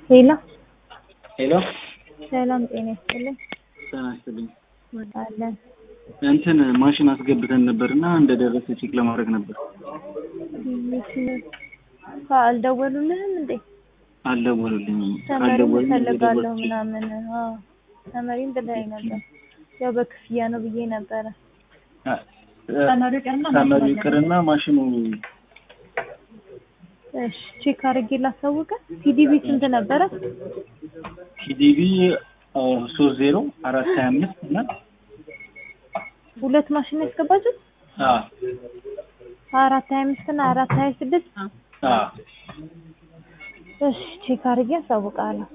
ሄሎ ሄሎ ሰላም ጤና ይስጥልኝ። ጤና ይስጥልኝ። አለን እንትን ማሽን አስገብተን ነበር እና እንደደረሰ ቼክ ለማድረግ ነበር። አልደወሉልህም እንዴ? አልደወሉልኝም። ተመሪም ካልደወሉልኝ እፈልጋለሁ እየደወልኩ ምናምን። አዎ ተመሪም ብለኸኝ ነበር። ያው በክፍያ ነው ብዬ ነበረ። አ- ተመሪው ይቅርና ማሽኑ እሺ ቼክ አድርጌ ላሳውቀ። ቲዲቢ ስንት ነበረ? ቲዲቢ ሶስት ዜሮ አራት ሀያ አምስት እና ሁለት ማሽን ያስገባችሁት? አ አራት ሀያ አምስት እና አራት ሀያ ስድስት አ እሺ ቼክ አድርጌ አሳውቃለሁ።